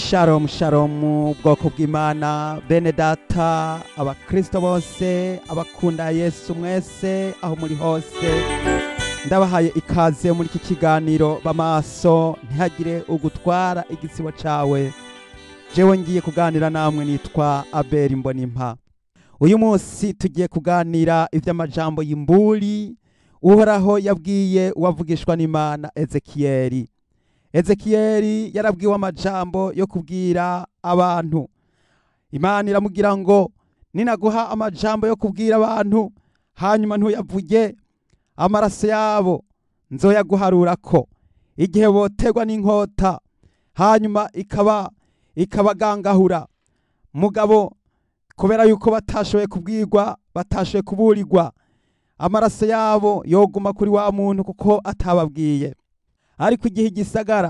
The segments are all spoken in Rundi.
Shalom shalom ubwoko bw'Imana bene data abakristo bose abakunda Yesu mwese aho muri hose ndabahaye ikaze muri iki kiganiro bamaso ntihagire ugutwara igisibo cawe jewe ngiye kuganira namwe nitwa Abel Mbonimpa uyu munsi tugiye kuganira ivy'amajambo y'imburi uhoraho yabwiye uwavugishwa n'Imana Ezekiyeli Ezekiyeli yarabwiwe amajambo yo kubwira abantu Imana iramubwira ngo ninaguha amajambo yo kubwira abantu hanyuma ntuyavuge amaraso yabo nzoyaguharurako igihe botegwa n'inkota hanyuma ikaba ikabagangahura mugabo kubera yuko batashoboye kubwirwa batashoboye kuburirwa amaraso yabo yoguma kuri wa muntu kuko atababwiye ariko igihe igisagara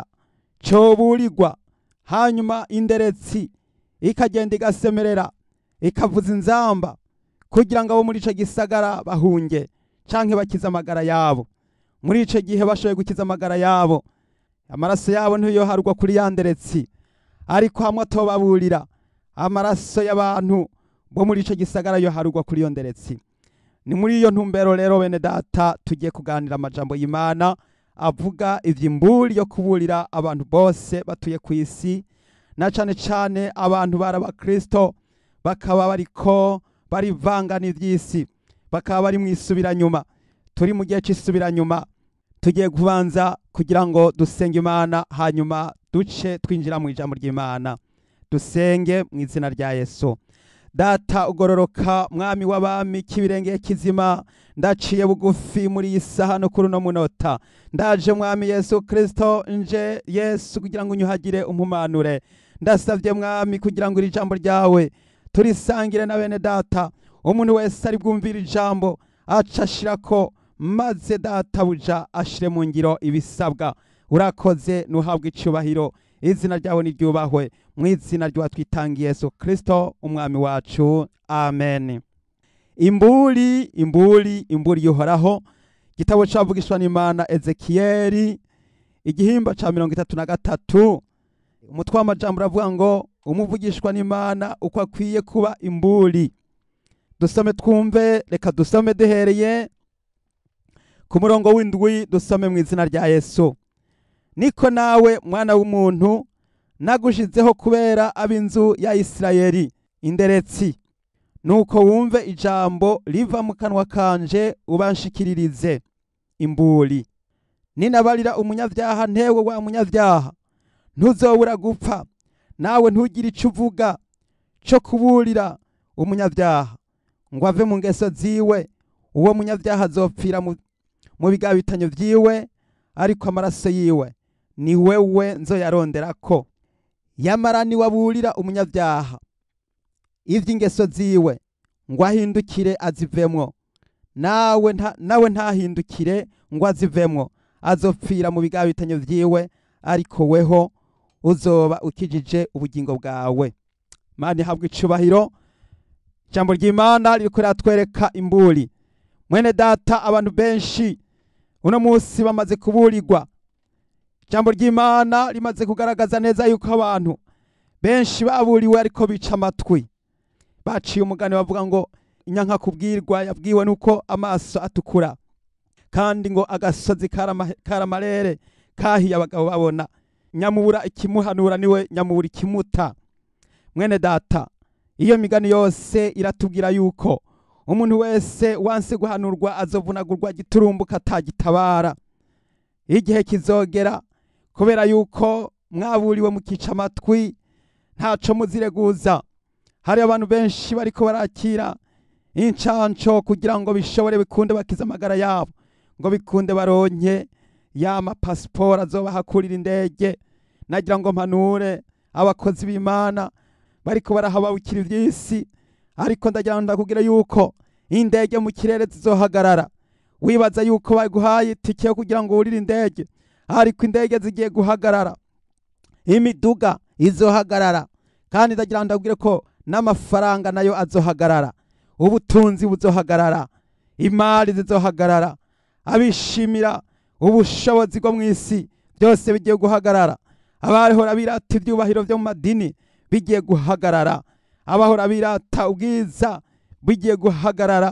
coburirwa hanyuma inderetsi ikagenda igasemerera ikavuza inzamba kugira ngo abo muri ico gisagara bahunge canke bakize amagara yabo muri ico gihe bashoboye gukiza amagara yabo amaraso yabo ntiyoharwa kuri ya nderetsi ariko hamwe atobaburira amaraso y'abantu bo muri ico gisagara yoharugwa kuri iyo nderetsi ni muri iyo ntumbero rero bene data tugiye kuganira amajambo y'Imana avuga ivy'imburi yo kuburira abantu bose batuye ku isi na cane cane abantu bari abakristo bakaba bariko barivangana ivy'isi bakaba bari mw'isubiranyuma turi mu gihe c'isubiranyuma tugiye kubanza kugira ngo dusenge Imana hanyuma duce twinjira mu ijambo ry'Imana dusenge mu izina rya Yesu data ugororoka mwami w'abami k'ibirenge kizima ndaciye bugufi muri iyi saha no kuri uno munota ndaje mwami yesu kristo nje yesu kugira ngo unyuhagire umpumanure ndasavye mwami kugira ngo iri jambo ryawe turisangire na bene data umuntu wese ari bwumvira ijambo aca ashirako maze data buja ashire mu ngiro ibisabwa urakoze nuhabwe icubahiro izina ryawe niryubahwe mu izina ry'uwatwitangiye yesu kristo umwami wacu amen imburi imburi imburi yuhoraho igitabo cavugishwa n'imana ezekiyeli igihimba ca mirongo itatu na gatatu umutwe w'amajambo uravuga ngo umuvugishwa n'imana uko akwiye kuba imburi dusome twumve reka dusome duhereye ku murongo w'indwi dusome mu izina rya yesu niko nawe mwana w'umuntu nagushizeho kubera ab'inzu ya Isirayeli inderetsi nuko wumve ijambo riva mu kanwa kanje ubanshikiririze imburi ninabarira umunyavyaha ntewe wa munyavyaha ntuzobura gupfa nawe ntugire ico uvuga co kuburira umunyavyaha ngo ave mu ngeso ziwe uwo munyavyaha azopfira mu bigabitanyo vyiwe ariko amaraso yiwe ni wewe nzoyaronderako yamara niwaburira umunyavyaha ivy'ingeso ziwe ngo ahindukire azivemwo nawe nta, nawe ntahindukire ngo azivemwo azopfira mu bigabitanyo vyiwe ariko weho uzoba ukijije ubugingo bwawe mani habwa icubahiro ijambo ry'imana ririko riratwereka imburi mwene data abantu benshi uno musi bamaze kuburirwa ijambo ry'imana rimaze kugaragaza neza yuko abantu benshi baburiwe ariko bica amatwi baciye umugani bavuga ngo inyanka kubwirwa yabwiwe nuko amaso atukura kandi ngo agasozi karamarere kahiye abagabo babona nyamubura ikimuhanura niwe nyamubura ikimuta mwene data iyo migani yose iratubwira yuko umuntu wese wanse guhanurwa azovunagurwa giturumbuka atagitabara igihe kizogera kubera yuko mwaburiwe mukica amatwi ntaco muzireguza hari abantu benshi bariko barakira incanco kugira ngo bishobore bikunde bakize amagara yabo ngo bikunde baronke ya mapasiporo azobahakurira indege nagira ngo mpanure abakozi b'imana bariko barahabawukira ivy'isi ariko ndagira ngo ndakubwira yuko indege mu kirere zizohagarara wibaza yuko baguhaye itike yo kugira ngo wurire indege ariko indege zigiye guhagarara imiduga izohagarara kandi ndagira ngo ndabwire ko n'amafaranga nayo azohagarara ubutunzi buzohagarara imari zizohagarara abishimira ubushobozi bwo mu isi byose bigiye guhagarara abahora birata ibyubahiro byo mu madini bigiye guhagarara abahora birata ubwiza bigiye guhagarara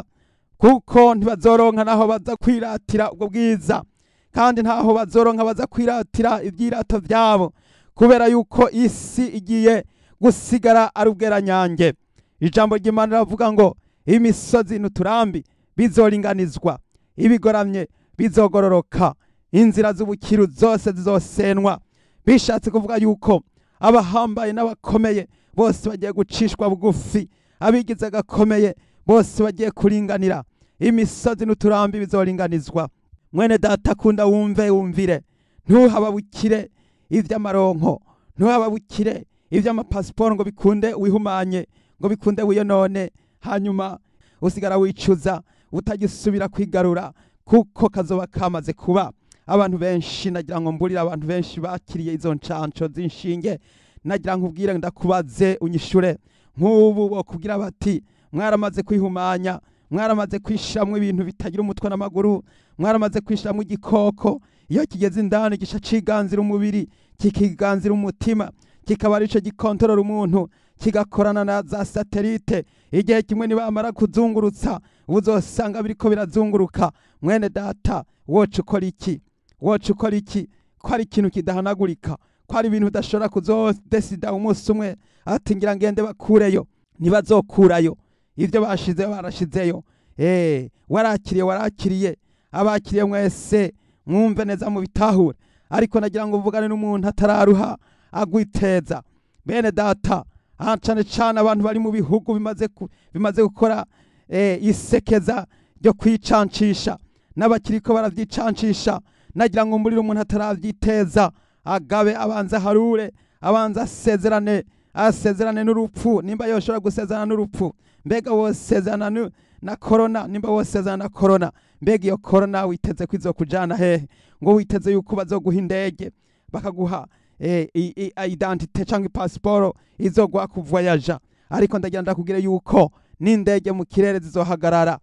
kuko ntibazoronka naho baza kwiratira ubwo bwiza kandi ntaho bazoronka baza kwiratira ibyirato byabo kubera yuko isi igiye gusigara ari ubweranyange ijambo ry'imana riravuga ngo imisozi n'uturambi bizoringanizwa ibigoramye bizogororoka inzira z'ubukiru zose zizosenwa bishatse kuvuga yuko abahambaye n'abakomeye bose bagiye gucishwa bugufi abigize gakomeye bose bagiye kuringanira imisozi n'uturambi bizoringanizwa mwene data akunda wumve wumvire ntuhababukire iby'amaronko ntuhababukire iby'amapasiporo ngo bikunde wihumanye ngo bikunde wiyonone hanyuma usigara wicuza utagisubira kwigarura kuko kazoba kamaze kuba abantu benshi nagira ngo mburire abantu benshi bakiriye izo nshansho z'inshinge nagira ngo ubwire ndakubaze unyishure nk'ubu bakubwira bati mwaramaze kwihumanya mwaramaze kwishiramwo ibintu bitagira umutwe n'amaguru mwaramaze kwishiramwo igikoko iyo kigeze indani gica ciganzira umubiri kikiganzira umutima kikaba arico gikontorora umuntu kigakorana na za satelite igihe kimwe nibamara kuzungurutsa uzosanga biriko birazunguruka mwene data woca ukora iki woca ukora iki ko ari ikintu kidahanagurika ko ari ibintu udashobora kuzodesida umunsi umwe ati ngira ngende bakureyo ntibazokurayo ibyo bashizeyo barashizeyo eh warakiriye warakiriye abakiriye mwese mwumve neza mu bitahure ariko nagira ngo mvugane n'umuntu atararuha agwiteza bene data aha cane cane abantu bari mu bihugu bimaze ku- bimaze gukora eh, isekeza ryo kwicancisha n'abakiriko baravyicancisha nagira ngo mburire umuntu ataravyiteza agabe abanza harure abanza asezerane asezerane n'urupfu nimba yoshobora gusezerana n'urupfu mbega wosezerana nu- na korona nimba wosezerana na korona mbega iyo korona witeze ko izokujana hehe ngo witeze yuko bazoguha indege bakaguha eh, i- i- identite cyangwa ipasiporo izoguha kuvoyaja ariko ndagira ndakubwire yuko n'indege mu kirere zizohagarara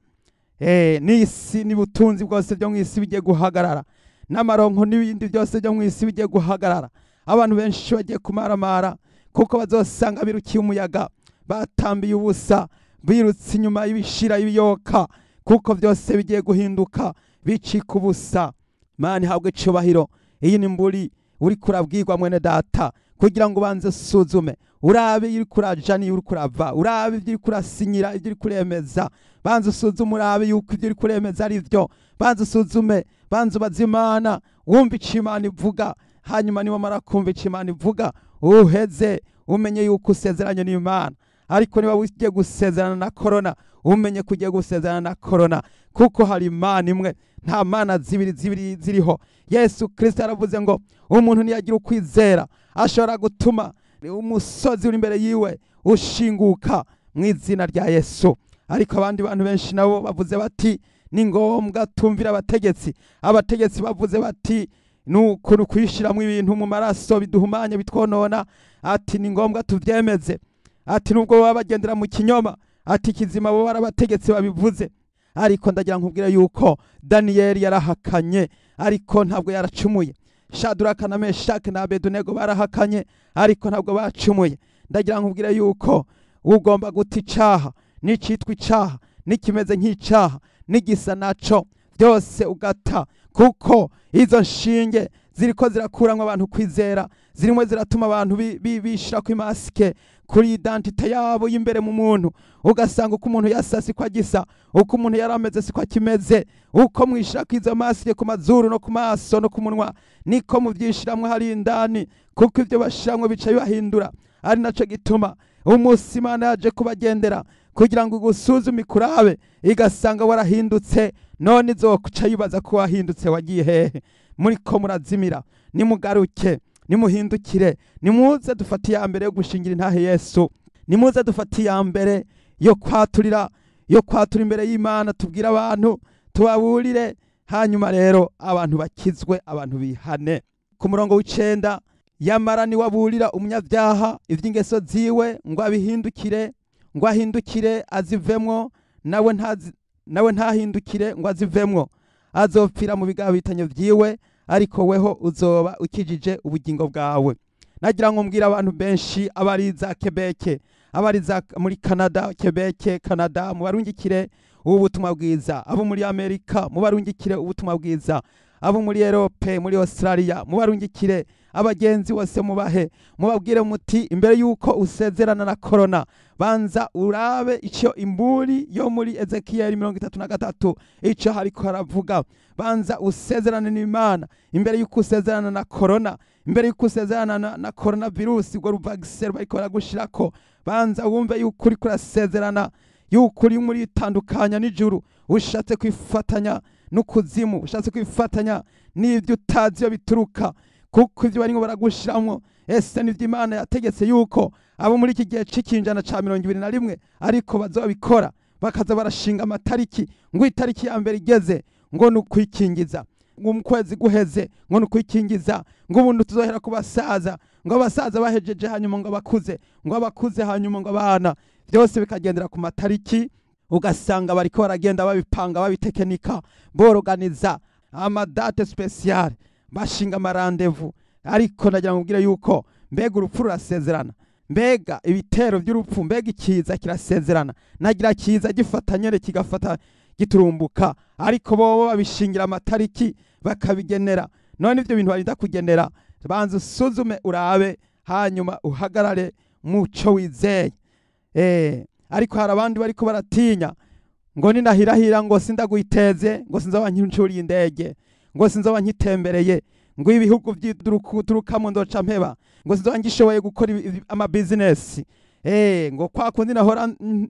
eh, n'isi n'ubutunzi bwose byo mu isi bigiye guhagarara n'amaronko n'ibindi byose byo mu isi bigiye guhagarara abantu benshi bagiye kumaramara kuko bazosanga birukiye umuyaga batambiye ubusa birutse inyuma y'ibishira ibiyoka kuko byose bigiye guhinduka bicika ubusa mani habwe icubahiro iyi ni mburi uri kurabwirwa mwene data kugira ngo ubanze usuzume urabe iyo uri kuraja n'iyo uri kurava urabe ibyo uri kurasinyira ibyo uri kuremeza banza usuzume urabe yuko ibyo uri kuremeza ari byo banza usuzume banza ubaze imana wumva ico imana ivuga hanyuma niwamara kumva ico imana ivuga uheze umenye yuko usezeranye n'imana ariko niba ugiye gusezerana na korona umenye ko ugiye gusezerana na korona kuko hari imana imwe nta mana zibiri zibiri ziriho yesu kirisito yaravuze ngo umuntu niyagira ukwizera ashobora gutuma umusozi uri imbere yiwe ushinguka mu izina rya yesu ariko abandi bantu benshi nabo bavuze bati ni ngombwa tumvira abategetsi abategetsi bavuze bati ni ukuri kwishyiramo ibintu mu maraso biduhumanya bitwonona ati ni ngombwa tubyemeze ati nubwo baba bagendera mu kinyoma ati kizima bo barabategetsi babivuze ariko ndagira nkubwire yuko daniyeli yarahakanye ariko ntabwo yaracumuye shaduraka na meshake na abedunego barahakanye ariko ntabwo bacumuye ndagira nkubwire yuko ugomba guta icaha n'icitwa icaha n'ikimeze nk'icaha n'igisa naco byose ugata kuko izo nshinge ziriko zirakuramwo abantu kwizera zirimo ziratuma abantu bi- bi- bishirako imasike kuri identite yabo y'imbere mu muntu ugasanga uko umuntu yasa siko agisa uko umuntu yari ameze siko akimeze uko mwishirako izo masike ku mazuru no ku maso no ku munwa niko muvyishiramwo hari indani kuko ivyo bashiramwo bica bibahindura ari naco gituma umunsi imana yaje kubagendera kugira ngo igusuzume ikurabe igasanga warahindutse none izoca yibaza ko wahindutse wagiye hehe muriko murazimira nimugaruke nimuhindukire nimuze dufate iya mbere yo gushingira intahe yesu nimuze dufate iya mbere yo kwaturira yo kwatura imbere y'imana tubwire abantu tubaburire hanyuma rero abantu bakizwe abantu bihane ku murongo w'icenda yamara niwaburira umunyabyaha ivy'ingeso ziwe ngo abihindukire ngo ahindukire azivemwo nawe ntazi nawe ntahindukire ngo azivemwo azopfira mu bigabitanyo vyiwe ariko weho uzoba ukijije ubugingo bwawe nagira ngo mbwira abantu benshi abari za kebeke abari za muri canada kebeke canada mubarungikire ubu butumwa bwiza abo muri amerika mubarungikire ubutumwa bwiza abo muri erope muri australia mubarungikire abagenzi bose mubahe mubabwire muti imbere y'uko usezerana na korona banza urabe icyo imburi yo muri ezekiyeli mirongo itatu na gatatu icyo hariko haravuga banza usezerane n'imana imbere y'uko usezerana na korona imbere y'uko usezerana na, na korona virusi ubwo ruvagisero bariko baragushirako banza wumve yuko uriko urasezerana yuko uri muri itandukanya n'ijuru ushatse kwifatanya n'ukuzimu ushatse kwifatanya n'ibyo utazi iyo bituruka kuko ibyo barimo baragushiramwo ese nivyo imana yategetse yuko abo muri iki gihe c'ikinjana ca mirongo ibiri na rimwe ariko bazobikora bakaza barashinga amatariki ngo itariki ya mbere igeze ngo ni ukwikingiza ngo mu kwezi guheze ngo ni ukwikingiza ngo ubundi tuzohera ku basaza ngo abasaza bahejeje hanyuma ngo abakuze ngo abakuze hanyuma ngo abana byose bikagendera ku matariki ugasanga bariko baragenda babipanga babitekenika boroganiza amadate spesiyale bashinga amarandevu ariko nagira ngo mbwire yuko mbega urupfu rurasezerana mbega ibitero by'urupfu mbega ikiza kirasezerana nagira kiza gifata nyene kigafata giturumbuka ariko bobo babishingira amatariki bakabigenera none ivyo bintu barinda kugenera banza usuzume urabe hanyuma uhagarare muco wizeye eh ariko hari abandi bariko baratinya ngo ninahirahira ngo sindagwiteze ngo sinzoba nkincuriye indege ngo sinzoba nkitembereye ngo ibihugu byiturukamwo ndoca mpeba ngo sinzoba ngishoboye gukora amabizinesi eh ngo kwa kundi nahora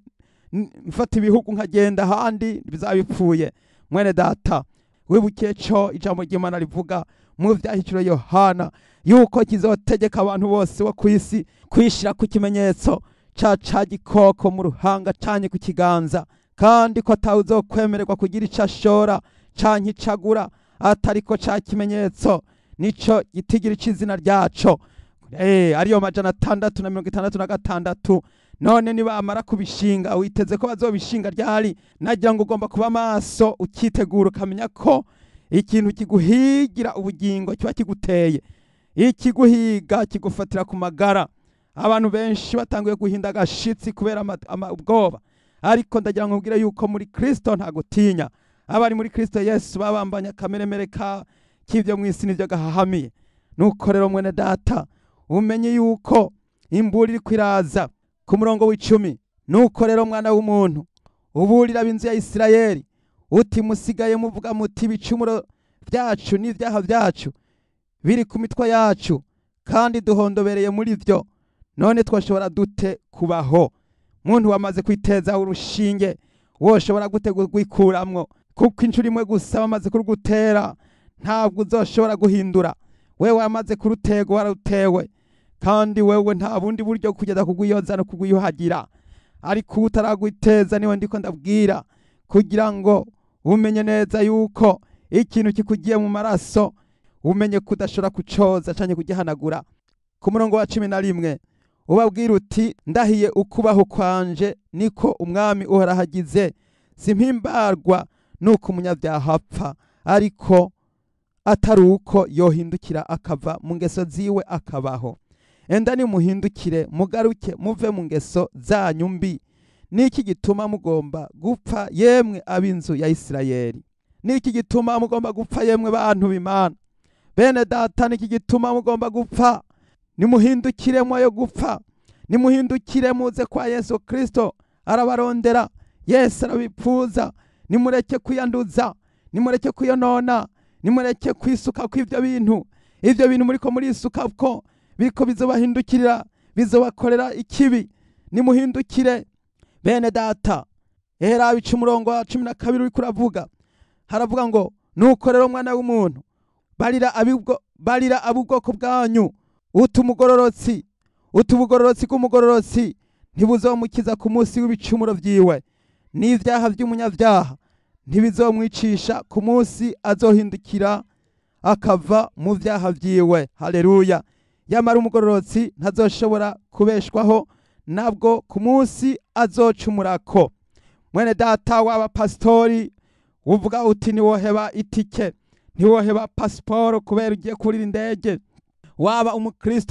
mfata ibihugu nkagenda ahandi bizabipfuye mwene data wibukiye co ijambo ry'imana rivuga mu vyahiciro yohana yuko kizotegeka abantu bose bo kw'isi kwishira ku kimenyetso ca ca gikoko mu ruhanga canye ku kiganza kandi ko atawe uzokwemererwa kugira ico ashora canke icagura atariko ca kimenyetso nico gitigira c'izina ryaco eh ariyo majana atandatu na mirongo itandatu na gatandatu none nibamara kubishinga witeze ko bazobishinga ryari nagira ngo ugomba kuba maso ukitegura ukamenya ko ikintu kiguhigira ubugingo kiba kiguteye ikiguhiga kigufatira ku magara abantu benshi batanguye guhinda agashitsi kubera ubwoba ariko ndagira ngo mbwire yuko muri kristo nta gutinya abari muri kristo yesu babambanye akameremere ka k'ibyo mu isi nibyo gahahamiye nuko rero mwene data umenye yuko imburi iri kwiraza ku murongo w'icumi nuko rero mwana w'umuntu uburira ab'inzu ya isirayeli uti musigaye muvuga muti ibicumuro byacu n'ibyaha byacu biri ku mitwe yacu kandi duhondobereye muri byo none twashobora dute kubaho muntu wamaze kwiteza urushinge woshobora gute gwikuramwo kuko inshuro imwe gusa bamaze kurugutera ntabwo uzoshobora guhindura wewe wamaze kurutego wararutewe kandi wewe nta bundi buryo kugeza kugwiyoza no kugwiyuhagira ariko utaragwiteza niwe ndiko ndabwira kugira ngo umenye neza yuko ikintu kikugiye mu maraso umenye kudashobora kucoza canke kugihanagura ku murongo wa cumi na rimwe ubabwira uti ndahiye ukubaho kwanje niko umwami uhorahagize simpimbarwa nuko umunyabyaha apfa ariko atari uko yohindukira akava mu ngeso ziwe akabaho enda nimuhindukire mugaruke muve mu ngeso zanyu mbi niki gituma mugomba gupfa yemwe ab'inzu ya isirayeli niki gituma mugomba gupfa yemwe bantu b'imana bene data niki gituma mugomba gupfa nimuhindukire mwayo gupfa nimuhindukire muze kwa yesu kristo arabarondera yesu arabipfuza nimureke kwiyanduza nimureke kwiyonona nimureke kwisuka kw'ivyo bintu ivyo bintu muriko murisukako biriko bizobahindukirira bizobakorera ikibi nimuhindukire bene data ehera bica umurongo wa cumi na kabiri uriko uravuga haravuga ngo nuko rero mwana w'umuntu barira abubwo barira ab'ubwoko bwanyu uta umugororotsi uta ubugororotsi bw'umugororotsi ntibuzomukiza ku munsi w'ibicumuro vyiwe n'ivyaha vy'umunyavyaha ntibizomwicisha ku munsi azohindukira akava mu vyaha vyiwe haleluya yamara umugororotsi ntazoshobora kubeshwaho nabwo ku munsi azocumurako mwene data waba pasitori uvuga uti ntiwoheba itike ntiwoheba pasiporo kubera ugiye kurira indege waba umukristo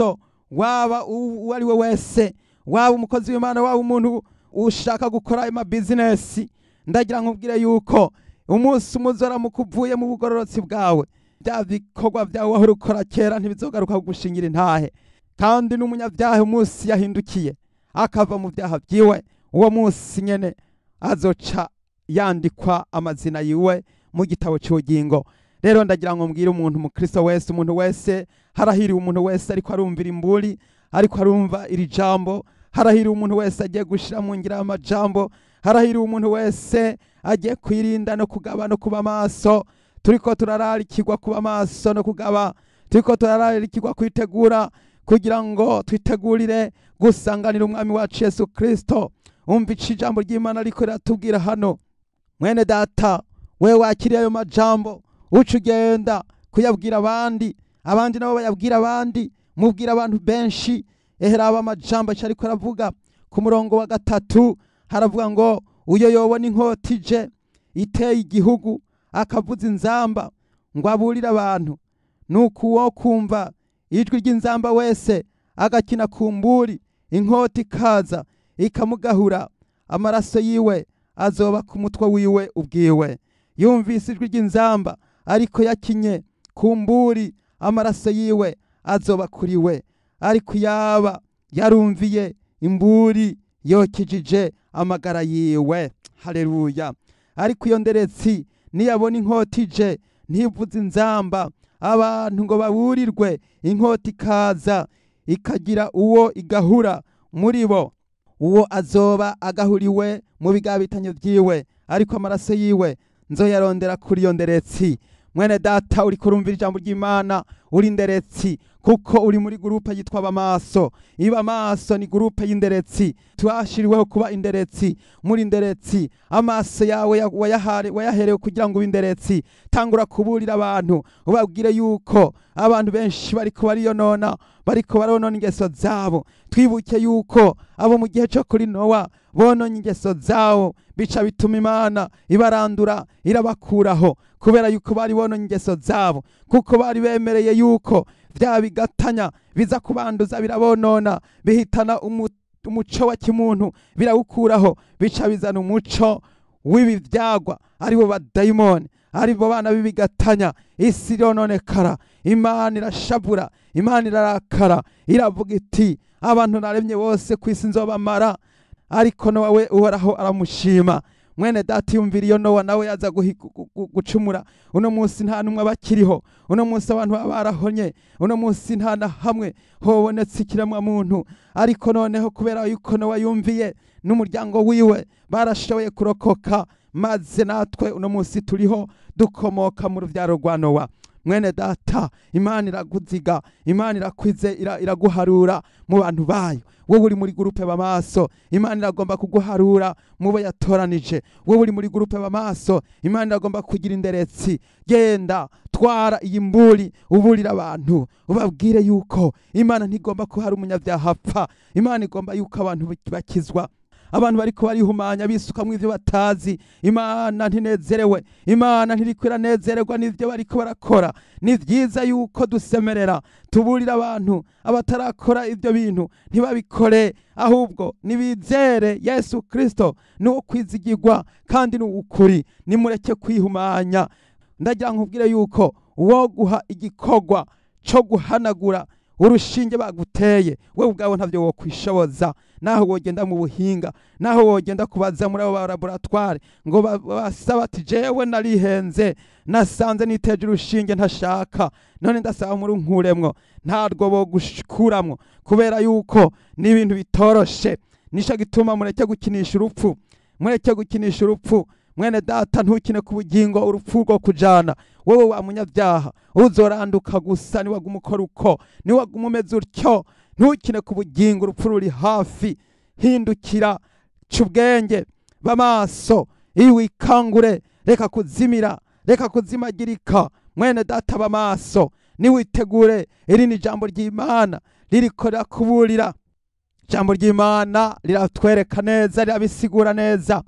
waba uwo ari we wese waba umukozi w'imana waba umuntu ushaka gukora amabizinesi ndagira nkubwire yuko umunsi umuzoramuka uvuye mu bugororotsi bwawe bya bikorwa byawe wahora ukora kera ntibizogaruka kugushingira intahe kandi n'umunyabyaha umunsi yahindukiye akava mu byaha byiwe uwo munsi nyene azoca yandikwa amazina yiwe mu gitabo cy'ubugingo rero ndagira ngo mbwire umuntu umukristo wese umuntu wese harahiriwe umuntu wese ariko arumvira imburi ariko arumva iri jambo harahiriwe umuntu wese agiye gushira mu ngira y'amajambo harahiriwe umuntu wese agiye kwirinda no kugaba no kuba maso turiko turararikirwa kuba maso no kugaba turiko turararikirwa kwitegura kugira ngo twitegurire gusanganira umwami wacu yesu kristo umva ico ijambo ry'imana ariko riratubwira hano mwene data wewe wakiriye ayo majambo uca ugenda kuyabwira abandi abandi nabo bayabwira abandi mubwira abantu benshi eheraba amajambo aca ariko aravuga ku murongo wa gatatu haravuga ngo uyo yobona inkota ije iteye igihugu akavuza inzamba ngo aburire abantu nuko uwo kumva ijwi ry'inzamba wese agakina ku mburi inkota ikaza ikamugahura amaraso yiwe azoba ku mutwe wiwe ubwiwe yumvise ijwi ry'inzamba ariko yakinye ku mburi amaraso yiwe azoba kuri we ariko yaba yarumviye imburi yokijije amagara yiwe haleluya ariko iyo nderetsi niyabona inkota ije ntivuze inzamba abantu ngo baburirwe inkota ikaza ikagira uwo igahura muri bo uwo azoba agahuriwe mu bigabitanyo byiwe ariko amaraso yiwe nzoyarondera kuri iyo nderetsi mwene data uri kurumvira ijambo ry'imana uri nderetsi kuko uri muri gurupe yitwa abamaso iba amaso ni gurupe y'inderetsi twashiriweho kuba inderetsi muri nderetsi amaso yawe ya- wayahare- wayaherewe kugira ngo ube inderetsi tangura kuburira abantu ubabwire yuko abantu benshi bariko bariyonona bariko baronona ingeso zabo twibuke yuko abo mu gihe cyo kuri nowa bononye ingeso zabo bica bituma imana ibarandura irabakuraho kubera yuko bari bononye ingeso zabo kuko bari bemereye yuko vya bigatanya biza kubanduza birabonona bihitana umu- umuco wa kimuntu birawukuraho bica bizana umuco w'ibi vyagwa aribo badayimoni aribo bana b'ibigatanya isi irononekara imana irashavura imana irarakara iravuga iti abantu naremye bose ku isi nzobamara ariko nowe uhoraho aramushima mwene data yumvira iyo nowa nawe yaza guhi- gu- gu- gucumura uno munsi nta n'umwe bakiriho uno munsi abantu baba barahonye uno munsi nta na hamwe hobonetse ikiremwa muntu ariko noneho kubera yuko nowa yumviye n'umuryango wiwe barashoboye kurokoka maze natwe uno munsi turiho dukomoka mu ruvyaro rwa nowa mwene data imana iraguziga imana irakwize ira- iraguharura mu bantu bayo wowe uri muri gurupe bamaso imana iragomba kuguharura mu bo yatoranije wowe uri muri gurupe bamaso imana iragomba kugira inderetsi genda twara iyi mburi uburira abantu ubabwire yuko imana ntigomba ko hari umunyabyaha apfa imana igomba yuko abantu bakizwa abantu bariko barihumanya bisukamwo ivyo batazi imana ntinezerewe imana ntiriko iranezererwa n'ivyo bariko barakora ni vyiza yuko dusemerera tuburira abantu abatarakora ivyo bintu ntibabikore ahubwo nibizere yesu kristo niwo kwizigirwa kandi ni ukuri nimureke kwihumanya ndagira nkubwire yuko uwo guha igikorwa co guhanagura urushinge baguteye wewe ubwawe ntavyo wokwishoboza naho wogenda mu buhinga naho wogenda kubaza muri abo ba laboratware ngo ba- basaba ati jewe narihenze nasanze niteje urushinge ntashaka none ndasaba muri nkuremwo ntarwo bogukuramwo kubera yuko ni ibintu bitoroshe nico gituma mureke gukinisha urupfu mureke gukinisha urupfu mwene data ntukine ku bugingo urupfu rwo kujana wowe wa munyabyaha uzoranduka gusa niwaguma ukora uko niwaguma umeze utyo ntukine ku bugingo urupfu ruri hafi hindukira ca ubwenge b'amaso iyo wikangure reka kuzimira reka kuzimagirika mwene data b'amaso niwitegure iri ni ijambo ry'imana ririko rirakuburira ijambo ry'imana riratwereka neza rirabisigura neza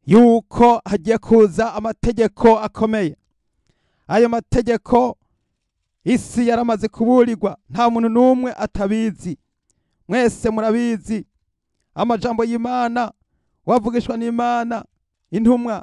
yuko hagiye kuza amategeko akomeye ayo mategeko isi yaramaze kuburirwa nta muntu n'umwe atabizi mwese murabizi amajambo y'imana wavugishwa n'imana intumwa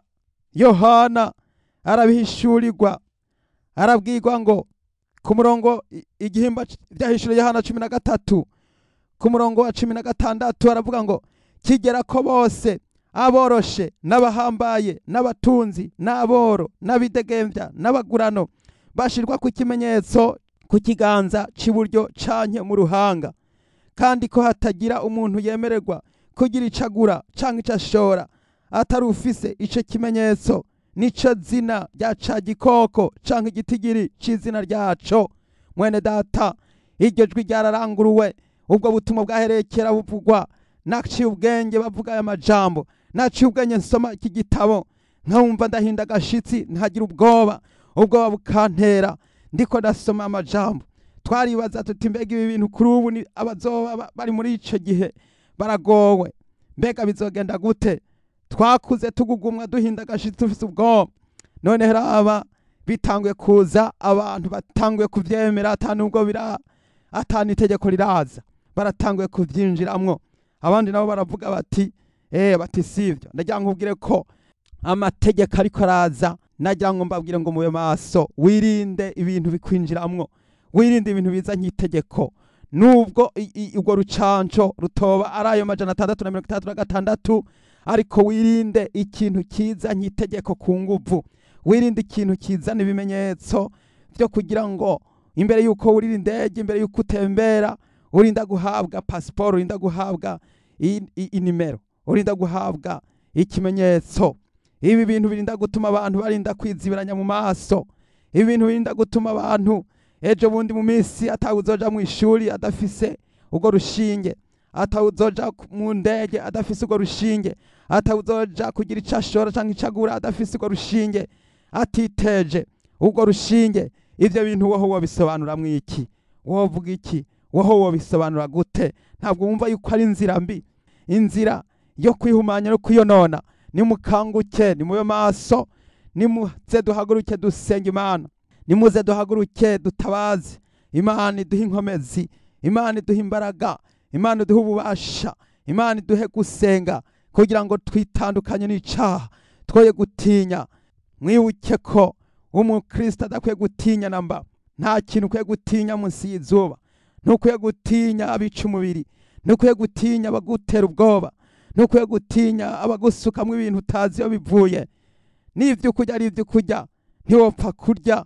yohana arabihishurirwa arabwirwa ngo ku murongo igihimba byahishuriye yohana cumi na gatatu ku murongo wa cumi na gatandatu aravuga ngo kigera ko bose aboroshe n'abahambaye n'abatunzi n'aboro n'abidegembya n'abagurano bashirwa ku kimenyetso ku kiganza cy'iburyo canke mu ruhanga kandi ko hatagira umuntu yemererwa kugira ico agura canke ico ashora atari ufise ico kimenyetso nico zina rya ca gikoko canke igitigiri c'izina ryaco mwene data iryo jwi ryararanguruwe ubwo butumwa bwaherekera buvugwa naciye ubwenge bavuga aya majambo naciye ubwenge nsoma iki gitabo nkumva ndahinda agashitsi ntagira ubwoba ubwoba bukantera ndiko ndasoma amajambo twaribaza tuti mbega ibi bintu kuri ubu ni abazoba bari muri ico gihe baragowe mbega bizogenda gute twakuze tugugumwa duhinda agashitsi tufise ubwoba none raba bitanguye kuza abantu batanguye kuvyemera ata nubwo bira atani itegeko riraza baratanguye kuvyinjiramwo abandi nabo baravuga bati eh bati sivyo ndagira ngo ubwire ko amategeko ariko araza nagira ngo mbabwire ngo mube maso wirinde ibintu bikwinjiramwo wirinde ibintu biza nk'itegeko nubwo urwo rucanco rutoba ari ayo majana atandatu na mirongo itandatu na gatandatu ariko wirinde ikintu kiza nk'itegeko ku nguvu wirinde ikintu kizana ibimenyetso byo kugira ngo imbere y'uko wurira indege imbere y'uko utembera urinda guhabwa pasiporo urinda guhabwa inimero urinda guhabwa ikimenyetso ibi bintu birinda gutuma abantu barinda kwizibiranya mu maso ibi bintu birinda gutuma abantu ejo bundi mu minsi atawuzoja mu ishuri adafise urwo rushinge atawuzoja mu ndege adafise urwo rushinge atawuzoja kugira ico ashora canke ico agura adafise urwo rushinge atiteje urwo rushinge ivyo bintu woho wobisobanuramwo iki wovuga iki woho wobisobanura gute ntabwo wumva yuko ari inzira mbi inzira yo kwihumanya no kwiyonona nimukanguke nimube maso nimuze duhaguruke dusenga imana nimuze duhaguruke dutabaze imana iduhe inkomezi imana iduhe imbaraga imana iduhe ububasha imana iduhe gusenga kugira ngo twitandukanye n'icaha twoye gutinya mwibuke ko umukristo adakwiye gutinya namba nta kintu ukwiye gutinya munsi y'izuba ntukwiye gutinya abica umubiri ntukwiye gutinya abagutera ubwoba ntukwiye gutinya abagusukamwo ibintu utazi iyo bivuye n'ivyo kurya ari ivyo kurya ntiwopfa kurya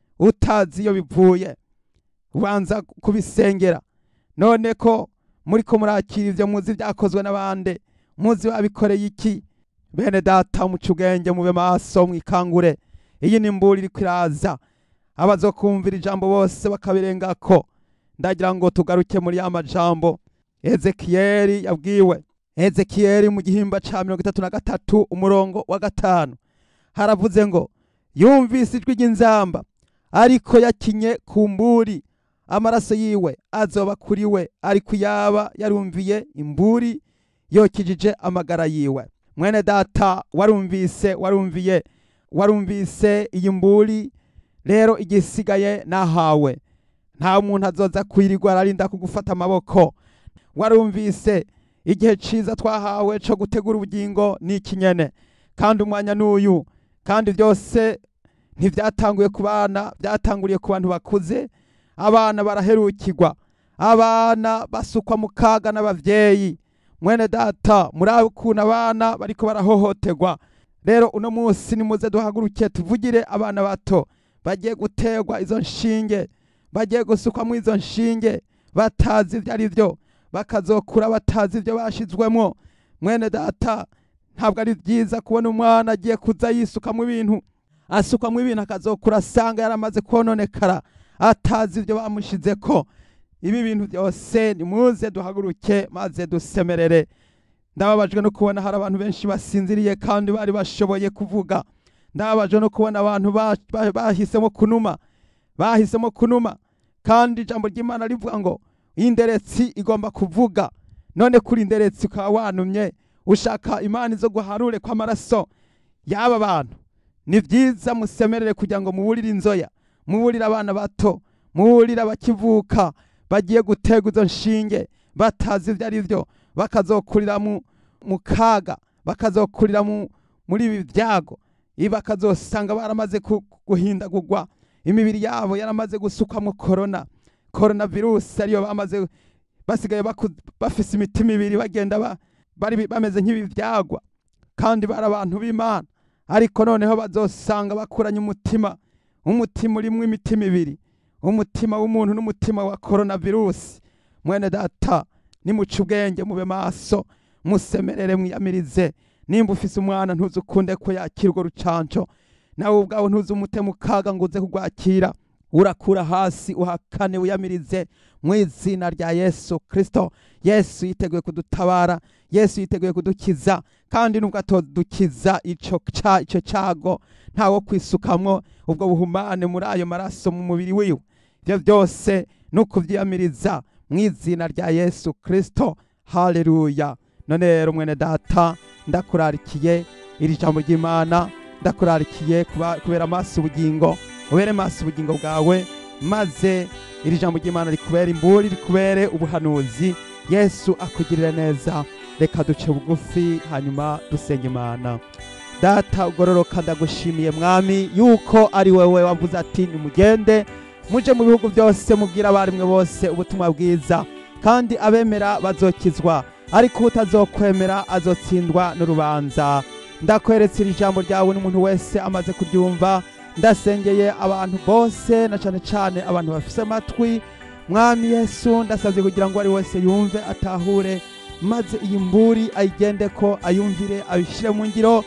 utazi iyo bivuye ubanza kubisengera none ko muriko murakira ivyo muzi vyakozwe n'abande muzi babikoreye iki bene data muca ubwenge mube maso mwikangure iyi ni imburi iriko iraza abazokumvira ijambo bose bakabirengako ndagira ngo tugaruke muri ya majambo ezekiyeli yabwiwe ezekiyeli mu gihimba ca mirongo itatu na gatatu umurongo wa gatanu haravuze ngo yumvise ijwi ry'inzamba ariko yakinye ku mburi amaraso yiwe azoba kuri we ariko yaba yarumviye imburi yokijije amagara yiwe mwene data warumvise warumviye warumvise iyi mburi rero igisigaye nahawe nta muntu azoza kwirirwa ararinda kugufata amaboko warumvise igihe ciza twahawe co gutegura ubugingo ni ikinyene kandi umwanya n'uyu kandi byose ntibyatanguye ku bana byatanguriye ku bantu bakuze abana baraherukirwa abana basukwa mu kaga n'abavyeyi mwene data murabe ukuntu abana bariko barahohoterwa rero uno munsi nimuze duhaguruke tuvugire abana bato bagiye guterwa izo nshinge bagiye gusukwamo izo nshinge batazi ibyo ari byo bakazokura batazi ibyo bashizwemo mwene data ntabwo ari byiza kubona umwana agiye kuza yisukamo ibintu asukwamo ibintu akazokura asanga yaramaze kononekara atazi ibyo bamushize ko ibi bintu byose nimuze duhaguruke maze dusemerere ndababajwe no kubona hari abantu benshi basinziriye kandi bari bashoboye kuvuga ndababajwe no kubona abantu bahisemo kunuma bahisemo kunuma kandi ijambo ry'imana rivuga ngo inderetsi igomba kuvuga none kuri inderetsi ukaba wanumye ushaka imana izo guharure kw'amaraso y'aba bantu ni byiza musemerere kugira ngo muburire inzoya muburire abana bato muburire abakivuka bagiye guterwa izo nshinge batazi ibyo ari byo bakazokurira mu mu kaga bakazokurira mu muri ibi byago ibi bakazosanga baramaze ku- guhindagurwa imibiri yabo yaramaze gusukwamo korona korona virusi ariyo bamaze basigaye baku- bafise imitima ibiri bagenda ba- bari bameze nk'ibivyagwa kandi bari abantu b'imana ariko noneho bazosanga bakuranye umutima umutima urimwo imitima ibiri umutima w'umuntu n'umutima wa korona virusi mwene data nimuca ubwenge mube maso musemerere mwiyamirize nimba ufise umwana ntuzi ukunde ko yakira urwo rucanco nawe ubwawe ntuzi umute mu kaga ngo uze kurwakira urakura hasi uhakane wiyamirize mu izina rya yesu kristo yesu yiteguye kudutabara yesu yiteguye kudukiza kandi nubwo atodukiza ico ca ico cago ntawo kwisukamwo ubwo buhumane muri ayo maraso mu mubiri wiwe ivyo byose ni ukuvyiyamiriza mu izina rya yesu kristo haleluya none rero mwene data ndakurarikiye iri jambo ry'imana ndakurarikiye kuba- kubera amaso ubugingo ubere maso ubugingo bwawe maze iri jambo ry'imana rikubere imburi rikubere ubuhanuzi yesu akugirire neza reka duce bugufi hanyuma dusenge imana data ugororoka ndagushimiye mwami yuko ari wewe wavuze ati nimugende muje mu bihugu byose mubwire abarimwe bose ubutumwa bwiza kandi abemera bazokizwa ariko utazokwemera azotsindwa n'urubanza ndakweretse iri jambo ryawe n'umuntu wese amaze kuryumva ndasengeye abantu bose na cane cane abantu bafise amatwi mwami yesu ndasavye kugira ngo ari wese yumve atahure maze iyi mburi ayigendeko ayumvire abishire mu ngiro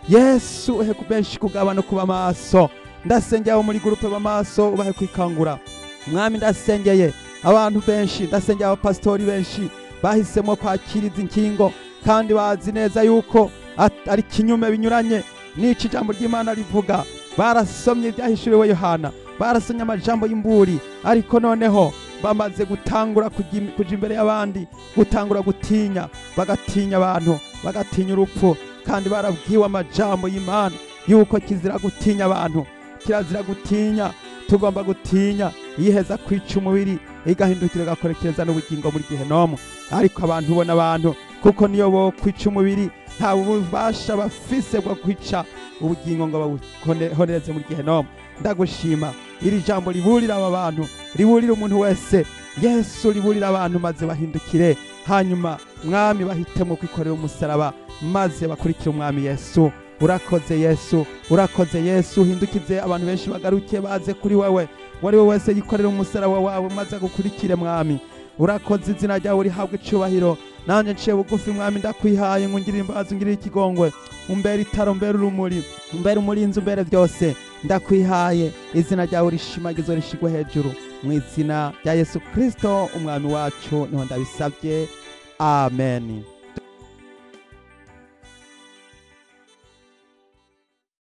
yesu uhe ku benshi kugaba no kuba maso ndasengeye abo muri gurupe b'amaso ubahe kwikangura mwami ndasengeye abantu benshi ndasengeye abapasitori benshi bahisemo kwakira izi nkingo kandi bazi neza yuko at- ari kinyume binyuranye n'ico ijambo ry'imana rivuga barasomye ibyahishuriwe yohana barasomye amajambo y'imburi ariko noneho bamaze gutangura kujya im- kuja imbere y'abandi gutangura gutinya bagatinya abantu bagatinya urupfu kandi barabwiwe amajambo y'imana yuko kizira gutinya abantu kirazira gutinya tugomba gutinya yiheza kwica umubiri igahindukira igakorekereza n'ubugingo muri gihenomu ariko abantu ubona abantu kuko niyo bo kwica umubiri nta bubasha bafise bwo kwica ubugingo ngo babuhonereze muri gihenomu ndagushima iri jambo riburira aba bantu riburira umuntu wese yesu riburira abantu maze bahindukire hanyuma mwami bahitemo kwikorera umusaraba maze bakurikire umwami yesu urakoze yesu urakoze yesu uhindukize abantu benshi bagarukiye baze kuri wewe uwo ari we wese yikorera umusaraba wawe maze agukurikire mwami urakoze izina ryawe rihabwa icubahiro nanjye nciye bugufi mwami ndakwihaye ngo ungirire imbabazi ungirire ikigongwe umbere itaro umbere urumuri umbere umurinzi umbere byose ndakwihaye izina ryawe rishimagizwe rishigwe hejuru mu izina rya yesu kristo umwami wacu niho ndabisabye amen